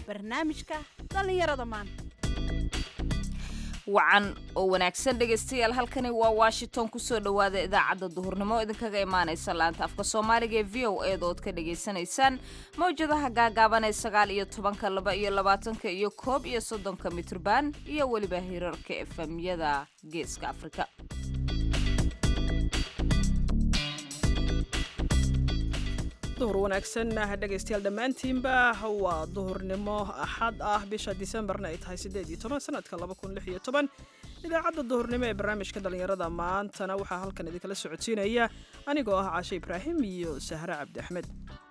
barnaamijka dhallinyarada maanta wacan oo wanaagsan dhegaystayaal halkani waa washington kusoo dhowaada idaacadda duhurnimo idinkaga imaanaysa laanta afka soomaaliga ee v o eeda ood ka dhagaysanaysaan mawjadaha gaagaaban ee sagaal iyo tobanka laba iyo labaatanka iyo koob iyo soddonka mitrban iyo weliba hirarka efemyada geeska afrika duhur wanaagsan dhegaystayaal dhammaantiinba waa duhurnimo axad ah bisha disembarna ay tahay siddeed iyo toban sanadka laba kun lix iyo toban idaacadda duhurnimo ee barnaamijka dhallinyarada maantana waxaa halkan idinkala socodsiinaya anigoo ah caashe ibraahim iyo sahre cabdi axmed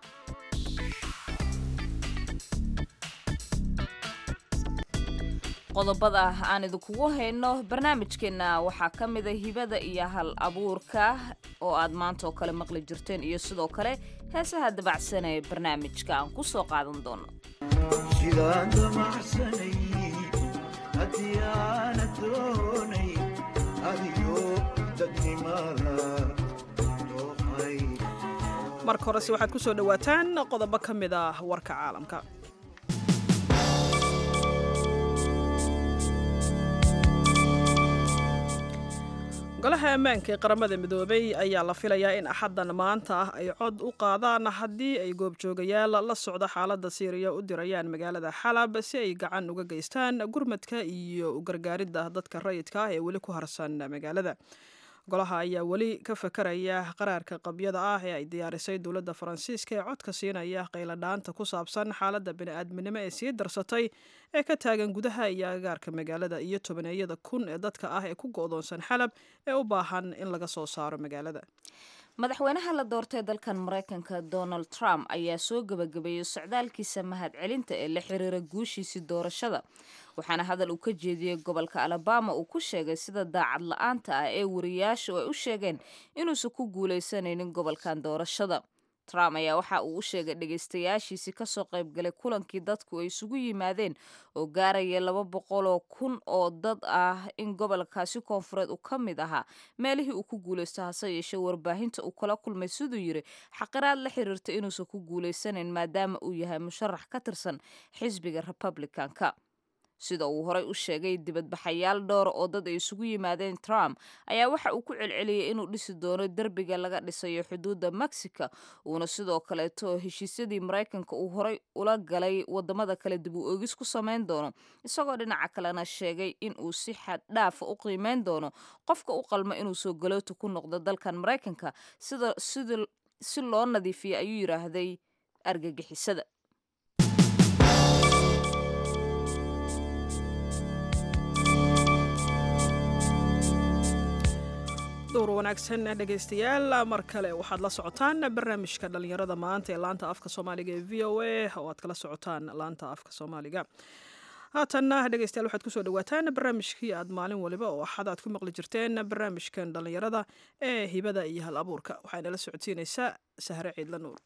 qodobada aan idinkugu hayno barnaamijkeenna waxaa ka mida hibada iyo hal abuurka oo aad maanta oo kale maqli jirteen iyo sidoo kale heesaha dabacsan ee barnaamijka aan ku soo qaadan doono marka horese waxaad ku soo dhowaataan qodobo ka mid ah warka caalamka golaha ammaanka ee qaramada midoobay ayaa la filayaa in axaddan maanta ah ay cod u qaadaan haddii ay goobjoogayaal la socda xaaladda siiriya u dirayaan magaalada xalab si ay gacan uga geystaan gurmadka iyo u gargaaridda dadka rayidka ah ee weli ku harsan magaalada golaha ayaa weli ka fakaraya qaraarka qabyada ah ee ay diyaarisay dowladda faransiiska ee codka siinaya qayladhaanta ku saabsan xaaladda bini'aadminimo ee sii darsatay ee ka taagan gudaha iyo agaarka magaalada iyo tobaneeyada kun ee dadka ah ee ku go'doonsan xalab ee u baahan in laga soo saaro magaalada madaxweynaha la doortay dalkan maraykanka donald trump ayaa soo gebagabeeyey socdaalkiisa mahadcelinta ee la xiriira guushiisii doorashada waxaana hadal uu ka jeediyey gobolka alabama uu ku sheegay sida daacad la-aanta ah ee wariyaashu ay u sheegeen inuusan ku guuleysanaynin gobolkan doorashada trump ayaa waxa uu u sheegay dhegaystayaashiisii kasoo qaybgalay kulankii dadku ay isugu yimaadeen oo gaaraya laba boqoloo kun oo dad ah in gobolkaasi koonfureed uu ka mid ahaa meelihii uu ku guulaysto hase yeeshee warbaahinta uu kala kulmay siduu yidhi xaqiraad la xiriirta inuusan ku guulaysanayn maadaama uu yahay musharax ka tirsan xisbiga republicanka sida uu horey u sheegay dibadbaxayaal dhowr oo dad ay isugu yimaadeen trump ayaa waxa uu ku celceliyey inuu dhisi doono derbiga laga dhisayo xuduudda mexico uuna sidoo kaleeto heshiisyadii maraykanka uu horey ula galay wadamada kale dib u oogis ku samayn doono isagoo dhinaca kalena sheegay in uu si xad dhaafa u qiimeyn doono qofka u qalmo inuu soo galoota ku noqdo dalkan maraykanka sida si loo nadiifiyay ayuu yidhaahday argagixisada duur wanaagsan dhegaystayaal mar kale waxaad la socotaan barnaamijka dhallinyarada maanta ee laanta afka soomaaliga ee v o a oo aad kala socotaan laanta afka soomaaliga haatanna dhegeystayaal waxaad kusoo dhawaataan barnaamijkii aad maalin waliba oo axad aad ku maqli jirteen barnaamijkan dhallinyarada ee hibada iyo hal abuurka waxayna la socodsiinaysaa sahre ciidla nuur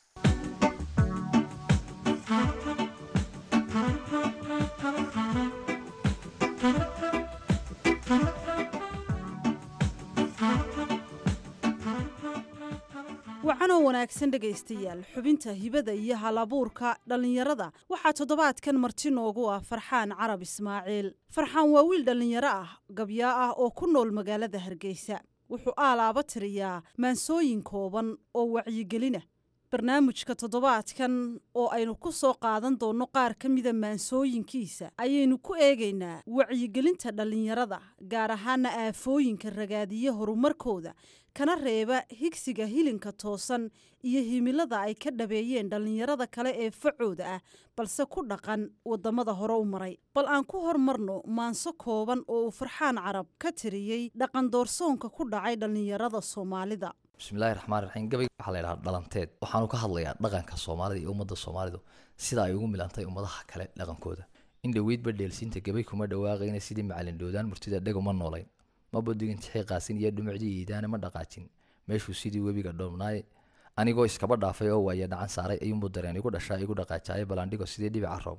wacanoo wanaagsan dhegaystayaal xubinta hibada iyo hal abuurka dhallinyarada waxaa toddobaadkan marti noogu ah farxaan carab ismaaciil farxaan waa wiil dhallinyaro ah gabyaa ah oo ku nool magaalada hargeysa wuxuu aalaaba tiriyaa maansooyin kooban oo wacyigelina barnaamijka toddobaadkan oo aynu ku soo qaadan doonno qaar ka mida maansooyinkiisa ayaynu ku eegaynaa wacyigelinta dhallinyarada gaar ahaana aafooyinka ragaadiya horumarkooda kana reeba higsiga hilinka toosan iyo himilada ay ka dhabeeyeen dhallinyarada kale ee facooda ah balse ku dhaqan waddamada hore u maray bal aan ku hormarno maanso kooban oo uu farxaan carab ka tiriyey dhaqan doorsoonka ku dhacay dhallinyarada soomaalida bismillahi raxmaan raxiim gabay waxaa la yidhaha dhalanteed waxaanu ka hadlayaa dhaqanka soomaalida iyo ummadda soomaalidu sida ay ugu milantay ummadaha kale dhaqankooda in dhoweydba dheelsiinta gabay kuma dhawaaqayna sidii macalin dhoodaan murtida dheguma noolayn ma bodigin tixii qaasin iyo dhumucdii iidaane ma dhaqaajin meeshuu sidii webiga dhoomnaaye anigoo iskaba dhaafay oo waaya dhacan saaray ayuunbuu dareen igu dhashaa igu dhaqaajaaye balandhigo sidii dhibica roob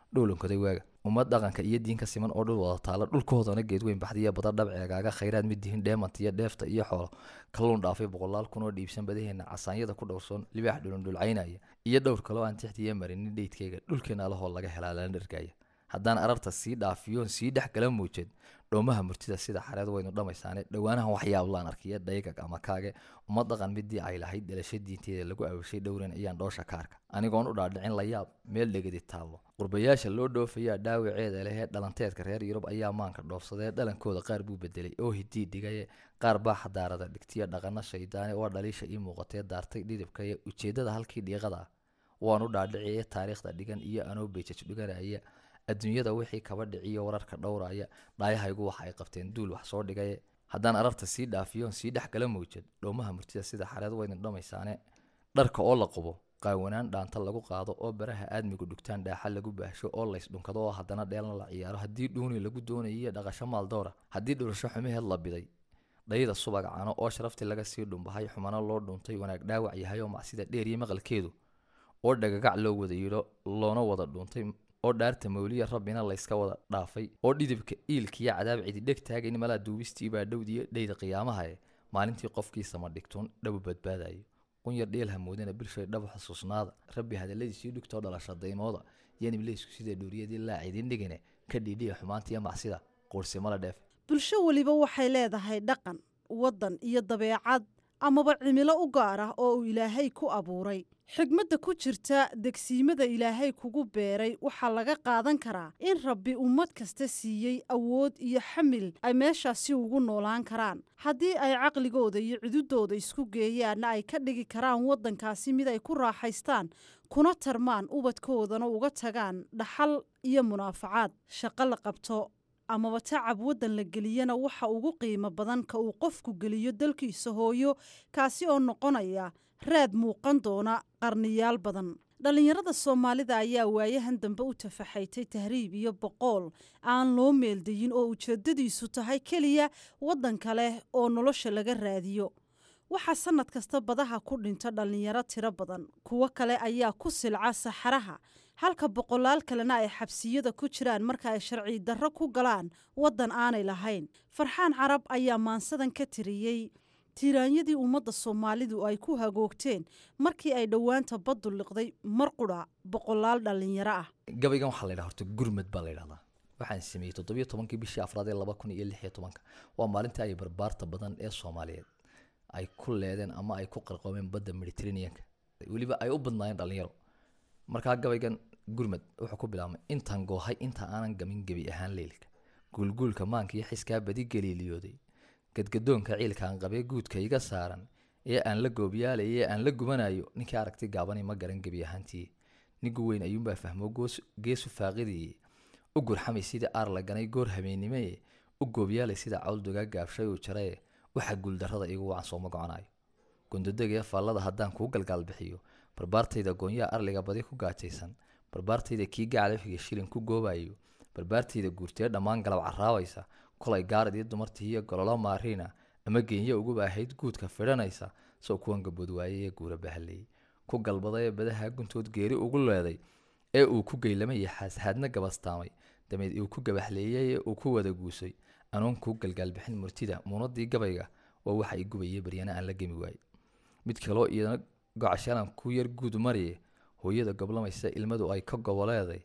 dhowlankoday waaga ummad dhaqanka iyo diinka siman oo dhul wada taala dhulkoodana geedweyn baxdiya bada dhabceegaaga khayraad mid dihin dheemanta iyo dheefta iyo xoolo kalluun dhaafay boqolaal kun oo dhiibsan badaheena casaanyada ku dhowrsoon libaax dhulundhulcaynaya iyo dhowr kaloo aan tixdiya marinin dheydkayga dhulkeena alahoo laga helaa lana dhargaya haddaan ararta sii dhaafiyoon sii dhex gala muujed dhoomaha murtida sida xareed waynu dhammaysaane dhowaanahan waxyaablaan arkiya dhaygag ama kaage uma dhaqan midii ay lahayd dhalasho diinteeda lagu awashay dhowran ayaan dhoosha ka arka anigoon u dhaadhicin la yaab meel dhegadi taallo qurbayaasha loo dhoofayaa dhaawaceeda lehee dhalanteedka reer yurub ayaa maanka dhoofsadee dhalankooda qaar buu bedelay oo hidii dhigaye qaar baa xadaarada dhigtiya dhaqano shaydaane oo dhaliisha ii muuqatee daartay dhidibkaye ujeeddada halkii dhiiqada ah waan u dhaadhiciye taariikhda dhigan iyo anoo beejaj dhiganaya adduunyada wixii kaba dhiciyo wararka dhowraya dhaayahaygu waxa ay qabteen duul wax soo dhigaye haddaan ararta sii dhaafiyoon sii dhex gala mawjad dhoomaha murtida sida xareed waynu dhammaysaane dharka oo la qubo qaawanaan dhaanta lagu qaado oo baraha aadmigu dhugtaan dhaaxa lagu baahsho oo lays dhunkado oo haddana dheelna la ciyaaro haddii dhuuni lagu doonayiyo dhaqasho maaldoora haddii dhulasho xumaheed la biday dhayda subaga cano oo sharaftii laga sii dhumbahay xumano loo dhuntay wanaag dhaawac yahay oo macsida dheeriyo maqalkeedu oo dhagagac loo wada yidho loona wada dhuuntay oo dhaarta mawliya rabbina layska wada dhaafay oo dhidibka iilkiyo cadaab cidi dheg taagayn malaa duubistii baa dhowdiyo dhayda qiyaamahae maalintii qofkiisama dhigtuun dhabu badbaadayo qunyar dheel hamoodana bilshay dhabu xusuusnaada rabbi hadalladiisii dhugtoo dhalasha daymooda yanibleysku sida dhuuriyadii laa cidin dhigine ka dhiidhiya xumaantiyo macsida quursimala dheef bulsho weliba waxay leedahay dhaqan waddan iyo dabeecad amaba cimilo u gaar ah oo uu ilaahay ku abuuray xigmadda ku jirta degsiimada ilaahay kugu beeray waxaa laga qaadan karaa in rabbi ummad kasta siiyey awood iyo xamil ay meeshaasi ugu noolaan karaan haddii ay caqligooda iyo cududooda isku geeyaanna ay ka dhigi karaan waddankaasi mid ay ku raaxaystaan kuna tarmaan ubadkoodana uga tagaan dhaxal iyo munaafacaad shaqo la qabto amaba tacab waddan la geliyana waxa ugu qiimo badan ka uu qofku geliyo dalkiisa hooyo kaasi oo noqonaya raad muuqan doona qarniyaal badan dhallinyarada soomaalida ayaa waayahan dambe u tafaxaytay tahriib iyo boqool aan loo meeldayin oo ujeeddadiisu tahay keliya waddan kale oo nolosha laga raadiyo waxaa sannad kasta badaha ku dhinta dhallinyaro tiro badan kuwo kale ayaa ku silca saxaraha halka boqolaal kalena ay xabsiyada ku jiraan marka ay sharci darro ku galaan waddan aanay lahayn farxaan carab ayaa maansadan ka tiriyey tiiraanyadii ummadda soomaalidu ay ku hagoogteen markii ay dhowaanta baddu liqday mar qudha boqolaal dhallinyaro ah gabaygan waxaa la yidhaha horta gurmad baa la yidhahdaa waxaan sameeyey toddobiyo tobankii bishii afraad ee laba kun iyo lix iyo tobanka waa maalintii ay barbaarta badan ee soomaaliyeed ay ku leedeen ama ay ku qarqoomeen badda mediterraneanka weliba ay u badnaayeen dhallinyaro markaa gabaygan gurmad wuxuu ku bilaabmay intaan goohay inta aanan gamin gebi ahaan leylka guulguulka maanka iyo xiskaa badi galiiliyooday gadgadoonka ciilkaan qabee guudka iga saaran ee aan la goobyaalay ee aan la gubanayo ninkii aragti gaabani ma garan gebi ahaantii nigu weyn ayuunbaa fahmo geesu faaqidii u gurxamay sidii aar la ganay goor habeennimee u goobyaalay sida cawldogaa gaabshay uu jarae waxa guuldarrada igu wacan sooma goconayo gondodegee faallada haddaan kuu galgaal bixiyo barbaartayda goonyaha arliga badi ku gaajaysan barbaartayda kii gacalafiga shilin ku goobayo barbaartayda guurtee dhammaan galab caraabaysa kolay gaaradii dumartii iyo gololo maariina ama geenye uguba ahayd guudka fidhanaysa soo kuwan gabood waayey ee guura bahaleeyey ku galbaday ee badaha guntood geeri ugu leeday ee uu ku geylamay xaashaadna gabastaamay dameed uu ku gabaxleeyey ee uu ku wada guusay anoon kuu galgaalbixin murtida muunadii gabayga waa waxa i gubayay baryana aan la gemi waayey mid kaloo iyadana gocashalan ku yar guud mariye hooyada goblamaysa ilmadu ay ka goboleeday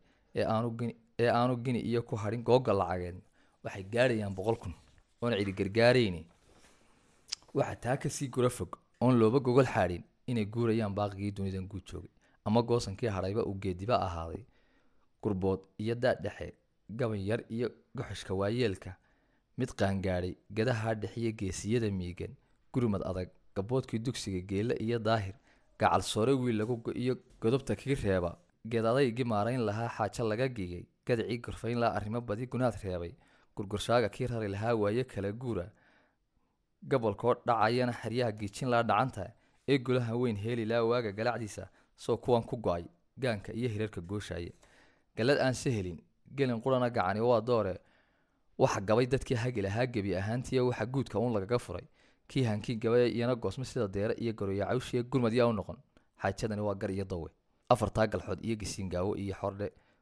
ee aanu gini iyo ku hadhin googa lacageed waxay gaadhayaan boqol kun oona cidi gargaarayni waxaa taa kasii gura fog oon looba gogol xaadhin inay guurayaan baaqigii dunidan guud joogay ama goosankii hadhayba uu geediba ahaaday gurbood iyo daadhexe gaban yar iyo goxoshka waayeelka mid qaangaadhay gadaha dhexiyo geesiyada miigan gurmad adag gaboodkii dugsiga geelle iyo daahir gacal soore wiil lagu iyo godobta kii reeba geed adaygii maarayn lahaa xaajo laga gigay gadacii gorfayn lahaa arrimo badi gunaad reebay gurgurshaaga kii rari lahaa waaye kala guura gobolkoo dhacayana xeryaha giijin laa dhacanta ee golaha weyn heeli laa waaga galacdiisa soo kuwan ku go-ay gaanka iyo hirarka gooshaya galad aan se helin gelin qurana gacani waa doore waxa gabay dadkii hagi lahaa gebi ahaantiiyo waxa guudka uun lagaga furay kii hankii gabaya iyana goosmo sida deere iyo garoya cawshiya gurmad yaa u noqon xaajadani waa gar iyo dawe afartaa galxood iyo gisiingaawo iyo xordhe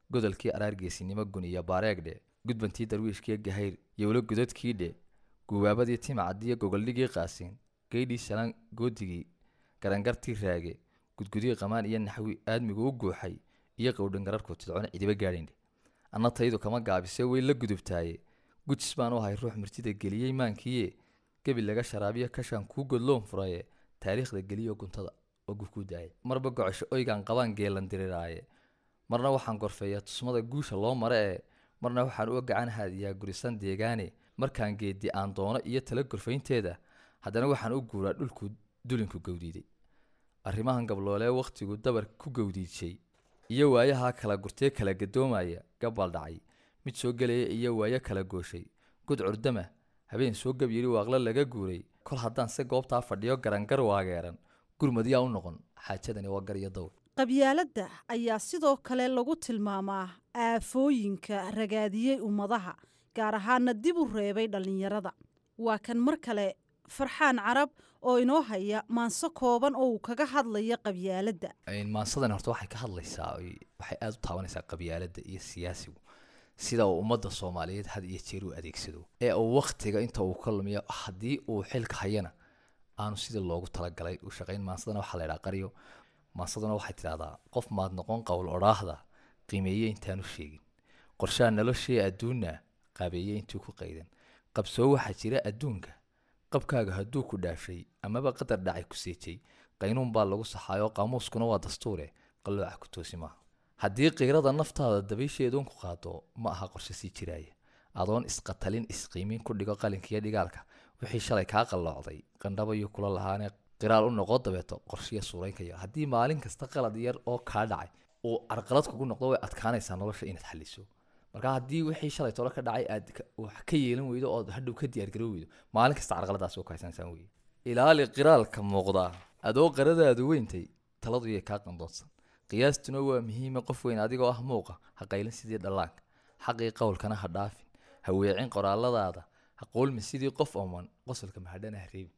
godolkii araargeesinimo gun iyo baareegdhe gudbantii darwiishkii gahayr yowlo godadkiidhe gubaabadii timacadiyo gogoldhigii qaasiin geydhii shalan goodigii garangartii raage gudgudii qamaan iyo naxwi aadmigu u guuxay iyo qowdhangararku tidcona cidiba gaadhindhe anna taydu kama gaabise way la gudubtaaye gujis baan u ahay ruux mirtida geliyey maankiiye gebi laga sharaabiyo kashaan kuu godloon furaye taariikhda geliyo guntada oo gufkuu daaya marba gocosho oygaan qabaan geelan diriraaye marna waxaan gorfeeyaa tusmada guusha loo mare ee marna waxaan uga gacan haadiyaa gurisan deegaane markaan geedi aan doono iyo tala gorfaynteeda haddana waxaan u guuraa dhulku dulinku gowdiiday arrimahan gabloolee wakhtigu dabar ku gowdiijay iyo waayahaa kala gurtee kala gadoomaya gabal dhacay mid soo gelaya iyo waayo kala gooshay gud curdama habeen soo gab yidhi waaqlo laga guuray kol haddaan se goobtaa fadhiyo garangar waageeran gurmadyaa u noqon xaajadani waa gar iyo dawr qabyaaladda ayaa sidoo kale lagu tilmaamaa aafooyinka ragaadiyey ummadaha gaar ahaana dib u reebay dhallinyarada waa kan mar kale farxaan carab oo inoo haya maanso kooban oo uu kaga hadlaya qabyaaladda maansadani horta waxay ka hadlaysaa oy- waxay aada u taabanaysaa qabyaaladda iyo siyaasigu sida uu ummadda soomaaliyeed had iyo jeer u adeegsado ee uu wakhtiga inta uu ka lumiyo haddii uu xilka hayana aanu sidii loogu talagalay u shaqayn maansadana waxaa la ydhaha qaryo maansaduna waxay tidhahdaa qof maad noqon qowl odhaahda qiimeeye intaanu sheegin qorshaha noloshee adduunna qaabeeye intuu ku qaydan qabsoo waxaa jira adduunka qabkaaga hadduu ku dhaafshay amaba qadar dhacay ku seejay qaynuun baa lagu saxaayoo qaamuuskuna waa dastuure qallooca ku toosi maaha haddii qiirada naftaada dabaysheeduun ku qaado ma aha qorshe sii jiraaya adoon isqatalin isqiimin ku dhigo qalinkiiyo dhigaalka wixii shalay kaa qalloocday qandhabayo kula lahaane qiraal u noqo dabeeto qorshiya suuraynkayo haddii maalin kasta qalad yar oo kaa dhacay uu carqalad kugu noqdo way adkaanaysaa nolosha inaad xaliso marka haddii wixii shalay tolo ka dhacay aad ka- wax ka yeelan weydo ood hadhow ka diyaargaroo weydo maalin kasta carqaladaas oo kahaysanaysaa weye ilaali qiraalka muuqda adoo qaradaadu weyntay taladu yay kaa qandoonsan qiyaastuna waa muhiima qof weyn adigoo ah muuqa ha qaylin sidii dhallaanka xaqii qowlkana ha dhaafin ha weecin qoraaladaada ha qoolmi sidii qof oman qosolka mahadhana ha reebin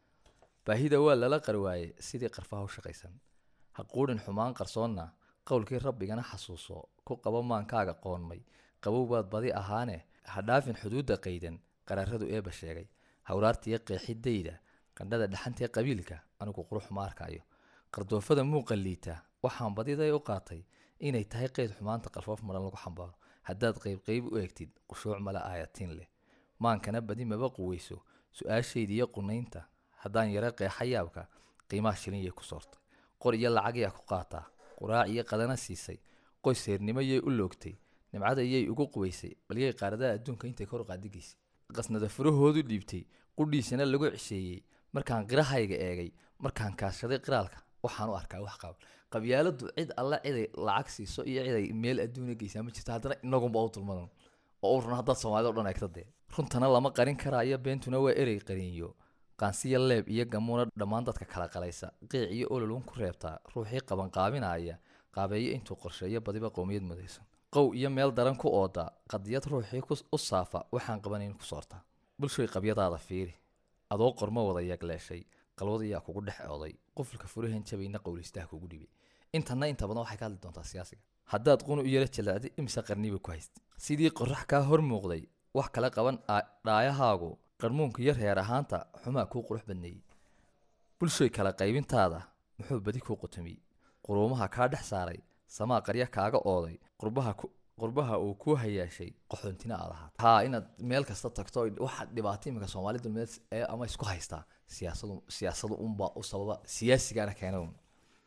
baahida waa lala qarwaaye sidii qarfaha u shaqaysan ha quudhin xumaan qarsoonna qowlkii rabbigana xasuuso ku qabo maankaaga qoonmay qabow baad badi ahaane ha dhaafin xuduudda qaydan qaraaradu eeba sheegay hawraartiyo qeexidayda qandhada dhaxantee qabiilka anigu qurux ma arkayo qardoofada muuqa liita waxaan badiday u qaatay inay tahay qeyd xumaanta qalfoof maran lagu xambaaro haddaad qeybqeyb u eegtid qushuuc male aayatiin leh maankana badi maba quweyso su-aashayda iyo qunaynta haddaan yaro qeexa yaabka qiimaha shilin yay ku soortay qor iyo lacag yaa ku qaataa quraac iyo qadana siisay qoys heernimo yay u loogtay nimcada yay ugu qubaysay balyay qaaradaha adduunka intay kor u qaadigaysay qasnada furahoodu dhiibtay qudhiisana lagu cisheeyey markaan qirahayga eegay markaan kaashaday qiraalka waxaan u arkaa wax qaab qabyaaladu cid alle ciday lacag siiso iyo ciday meel adduuna geysaa ma jirto haddana inagunba u dulmadan oo u run haddaad soomaalida o dhan eegta dee runtana lama qarin karaayo beentuna waa erey qariinyo qaansiya leeb iyo gamuuna dhammaan dadka kala qalaysa qiic iyo ololun ku reebtaa ruuxii qabanqaabinaya qaabeeyo intuu qorsheeyo badiba qowmiyad mudaysan qow iyo meel daran ku ooda qadiyad ruuxii ku- u saafa waxaan qabanayn ku soortaa bulshoy qabyadaada fiiri adoo qormo wada yagleeshay qalwadayaa kugu dhex ooday qufulka furahan jabayna qowlistaha kugu dhibay intana inta badan waxay ka hadli doontaa siyaasiga haddaad qunu u yara jalaacdi imse qarniba ku haysta sidii qorax kaa hor muuqday wax kala qaban aa- dhaayahaagu qarmuunka iyo reer ahaanta xumaa kuu qurux badneeyey bulshoy kala qaybintaada muxuu badi kuu qutumiyey quruumaha kaa dhex saaray samaa qarya kaaga ooday qurbaha ku qurbaha uu kuu hayaashay qaxoontina aad ahaat haa inaad meel kasta tagto oy waxa dhibaato imika soomaali dulmeed ee ama isku haystaa siyaasadu siyaasadu unbaa u sababa siyaasigana keena un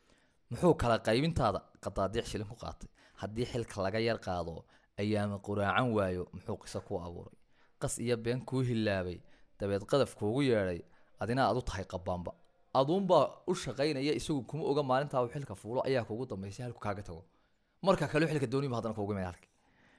muxuu kala qaybintaada qadaadiic shilin ku qaatay haddii xilka laga yar qaado ayaama quraacan waayo muxuu qiso kuu abuuray qas iyo been kuu hilaabay dabeed qadaf kuugu yeedhay adina aad u tahay qabaanba aduunbaa u shaqaynaya isagu kuma oga maalintaa uu xilka fuulo ayaa kuugu dambaysay halku kaaga tago marka kale xilka dooniba haddana kuugu meel halki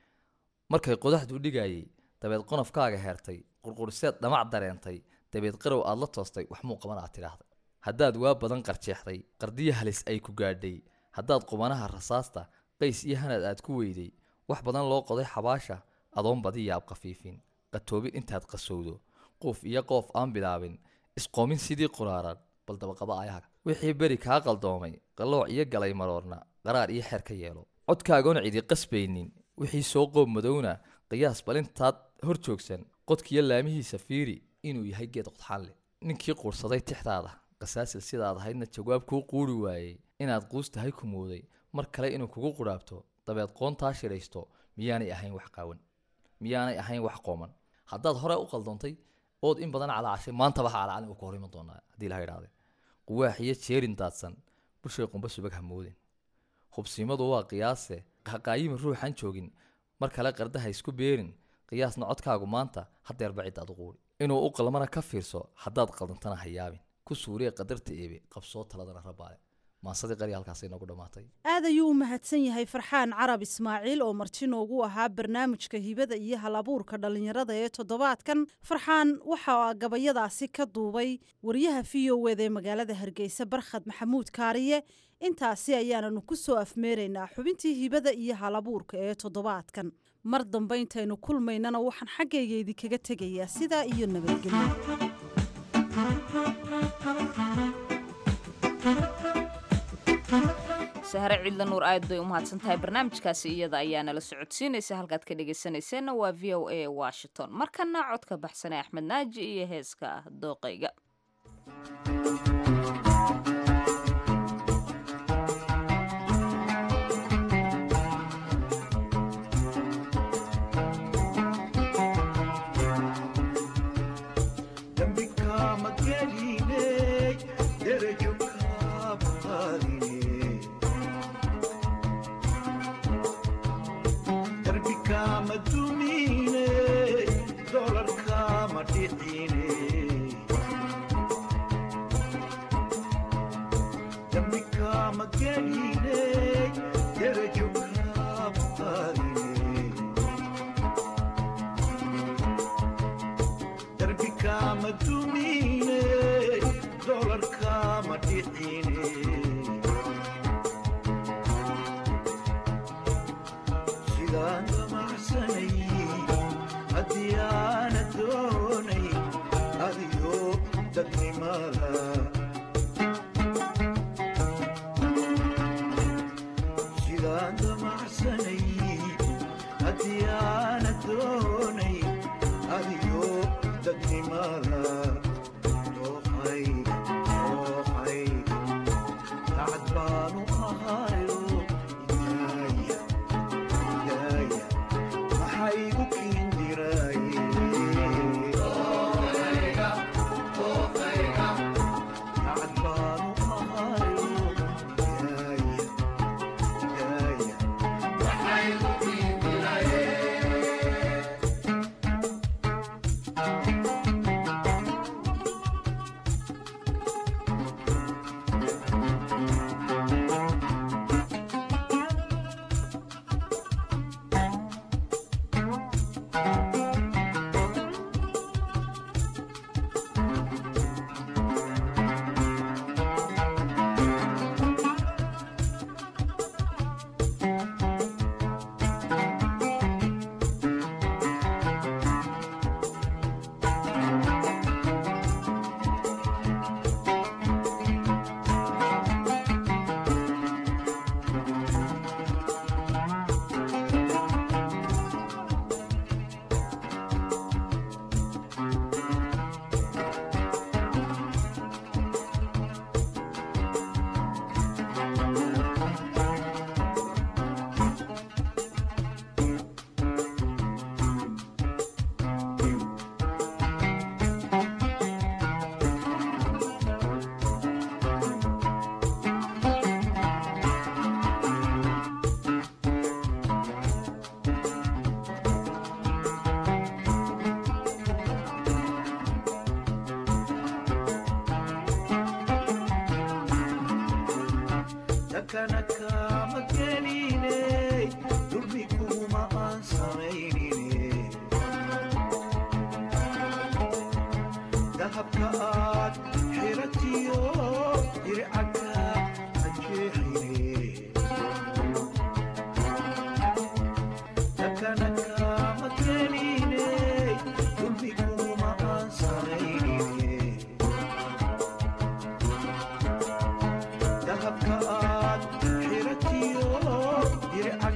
markay qodaxdu dhigayay dabeed qonofkaaga heertay qurquriseed dhamac dareentay dabeed qarow aad la toostay wax muu qaban aad tidhaahday haddaad waa badan qarjeexday qardiya halis ay ku gaadhay haddaad qubanaha rasaasta qays iyo hanad aad ku weyday wax badan loo qoday xabaasha adoon badi yaab khafiifin qatoobin intaad qasowdo quuf iyo qoof aan bilaabin isqoomin sidii quraaran bal dabaqaba ayahaga wixii beri kaa qaldoomay qallooc iyo galay maroorna qaraar iyo xeer ka yeelo codkaagoona cidi qasbaynin wixii soo qoob madowna qiyaas balintaad hor joogsan qodkiyo laamihiisa fiiri inuu yahay geed qodxaan leh ninkii quursaday tixdaada qasaasil sidaad ahaydna jawaab kuu quuri waayey inaad quus tahay ku mooday mar kale inuu kugu qudhaabto dabeed qoontaa shidhaysto miyaanay ahayn wax qaawan miyaanay ahayn wax qooman haddaad hore u qaldoontay ood in badan calaacashay maantaba ha calacalin uu ka hor iman doonaa haddii laha idhaahde quwaax iyo jeerin daadsan bushay qumba subag ha moodin hubsiimadu waa qiyaase haqaayima ruuxan joogin mar kale qardaha isku beerin qiyaasna codkaagu maanta hadeerba ciddaad u quuri inuu u qalmana ka fiirso haddaad qaldantana ha yaabin ku suuriya qadarta eebe qabsoo taladana rabaale maasadii qari halkaas inoogu dhammaatay aad ayuu u mahadsan yahay farxaan carab ismaaciil oo marti noogu ahaa barnaamijka hibada iyo hal abuurka dhallinyarada ee toddobaadkan farxaan waxaa gabayadaasi ka duubay wariyaha v o eda ee magaalada hargeysa barkhad maxamuud kaariye intaasi ayaananu ku soo afmeeraynaa xubintii hibada iyo hal abuurka ee toddobaadkan mar dambe intaynu kulmaynana waxaan xaggayga idinkaga tegayaa sidaa iyo nabadgelyo sahre ciidla nuur aad bay u mahadsan tahay barnaamijkaasi iyada ayaa nala socodsiinaysa halkaad ka dhegaysanayseena waa v o a washington markana codka baxsanee axmed naaji iyo heeska ah dooqayga dahabka aad xiratiyo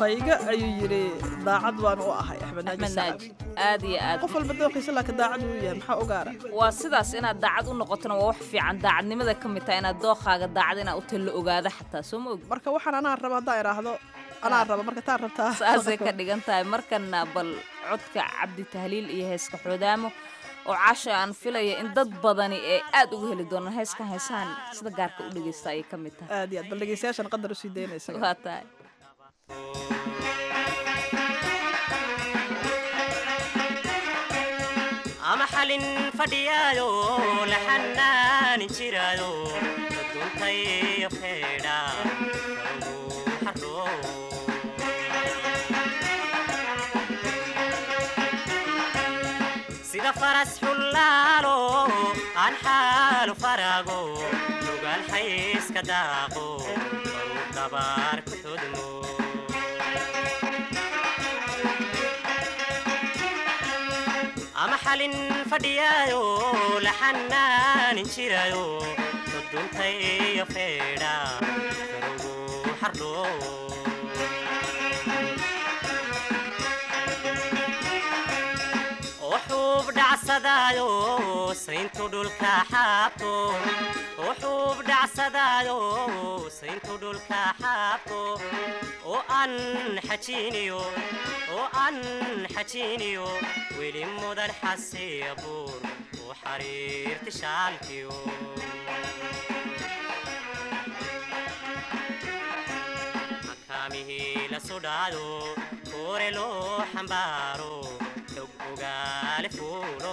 dookayga ayuu yidhi daacad baan u ahay axmed naaji axmed sacad naaji aad iyo aad qof walba dooqiisa laakiin daacad uu yahay maxaa ogaara waa sidaas inaad daacad u noqotona waa wax fiican daacadnimada ka mid tahay inaad dookaaga daacad inaad u tallo ogaada xataa soo ma og marka waxaan anaa raba haddaan idhaahdo anaa raba marka taa rabtaa saasay ka dhigan tahay markana bal codka cabdi tahliil iyo heeska xoodaamo oo caasha aan filaya in dad badani ee aad uga heli doonaan heeskan heesahan sida gaarka u dhegaysta ayay ka mid tahay aad iyo aad bal dhegeystayaashan qadar usii daynaysa waa tahay ama xalin fadhiyaayo la xanaanin jiraayo duntayo feedha karugu xardho sida faras xullaalo aan xaalu faraago lugaal xayska daaqo baru dabaar ku xudmo ama xalin fadhiyaayo la xanaanin jiraayo duntayo feedha karugu xardho wuxuub dhacsadaayo sayntu dhulka xaabto wuxuub dhacsadaayo sayntu dhulka xaabto oo aan xajiiniyo oo aan xajiiniyo weli mudan xasiya buur u xariirti shaalkiyo makaamihii la sudhaado koore loo xambaaro xog ogaale fuulo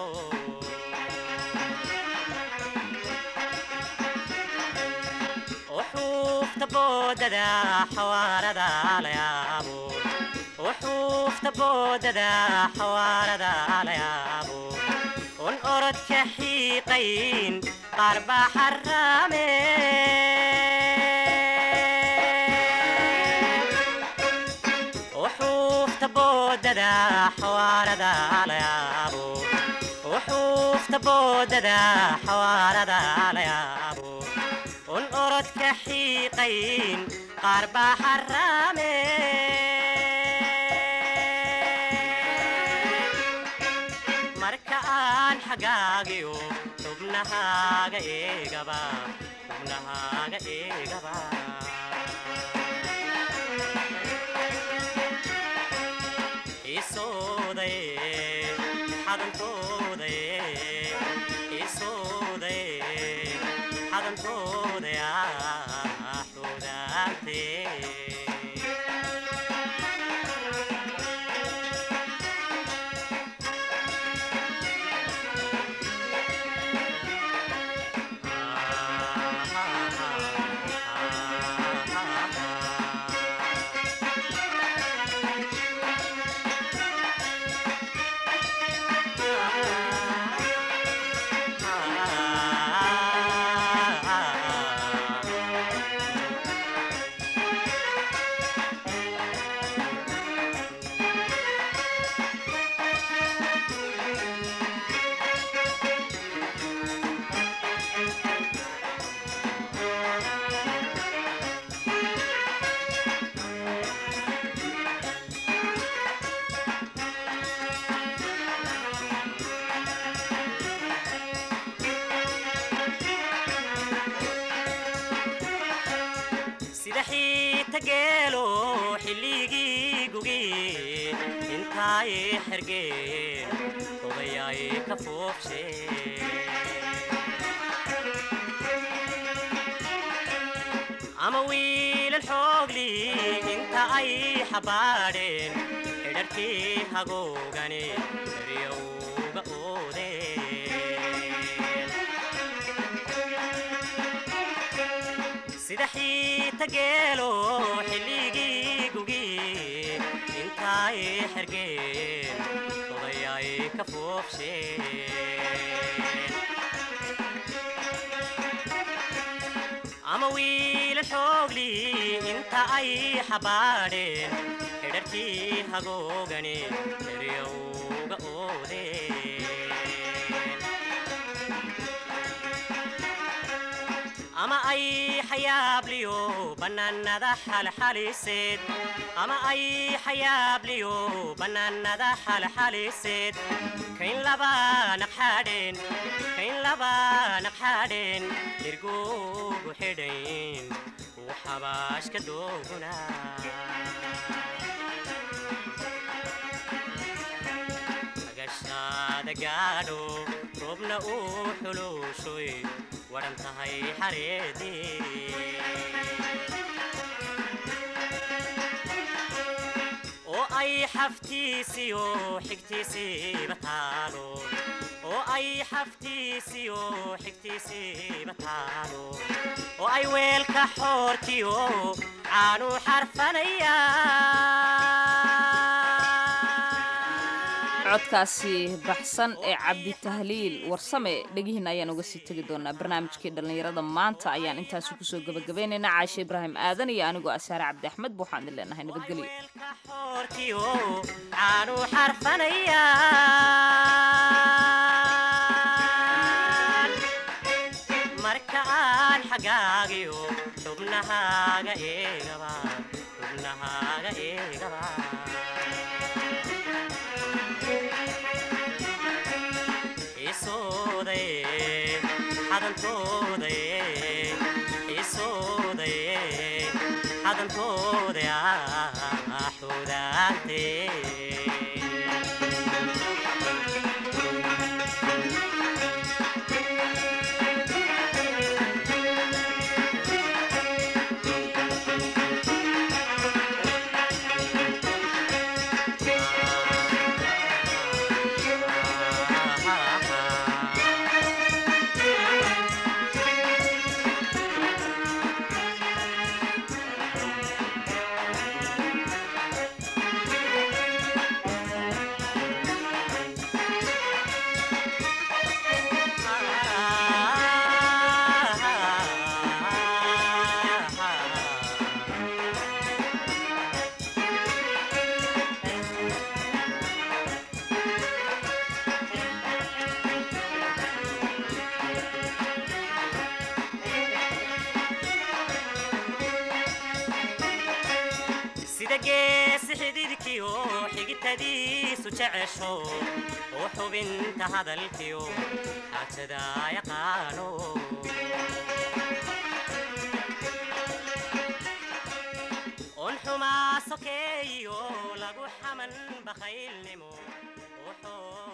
وحوفت بوددا حواردا ليابو وحوفت بوددا حواردا ليابو ون أرد كحيقين قرب حرامين وحوفت بوددا حواردا ليابو وحوفت بوددا حواردا ليابو ون أرد كحيقين قرب حرامين marka aan xagaagiyo xubnahaaga eegaba xubnahaaga eegaba isooday xadantooday isooday xadantooday xudaantee sida xiita geelo xilligii gugi intaay xergeen odayaay ka foobshe ama wiilal xoogli inta ay xabaadheen xidharkii hagoogane eryowga oodeen sida xiita geelo xilligii gugi intaay xergeen odayaay ka foobsheen ama wiilal xoogli inta ay xabaadheen xidharkii hagoogane eryowga oodeen ama ay xayaabliyo bannaanada xalxaliseed ama ay xayaabliyo bannaanada xalxaliseed kayn laba naqxadheen kayn laba naqxadheen dhirgugu xidhayn waxabaashka dooguna magashaada gaadho roobna uu xuluushoy waran tahay xareedii oo ay xaftiisiyo xigtiisiiba taalo oo ay xaftiisiyo xigtiisiiba taalo oo ay weelka xoorkiyo caanu xarfanayaan codkaasi baxsan ee cabditahliil warsame dhegihiina ayaan uga sii tegi doonaa barnaamijkii dhallinyarada maanta ayaan intaasi kusoo gabagabaynaynaa caashe ibraahim aadan iyo anigoo asaare cabdi axmed waxaan idin leenahay nabadgelyo weelka xoorkiyo caanu xarfanayaan marka aan xagaagiyo xubnahaaga eegaba xubnahaaga eegaba isoodaye xadantoodaye isoodaye xadantooda xudaante sida geesi xididkiyo xigitadiisu jecesho oo xubinta hadalkiyo xaajada yaqaano on xumaa sokeeyo lagu xaman bakhaylnimo oo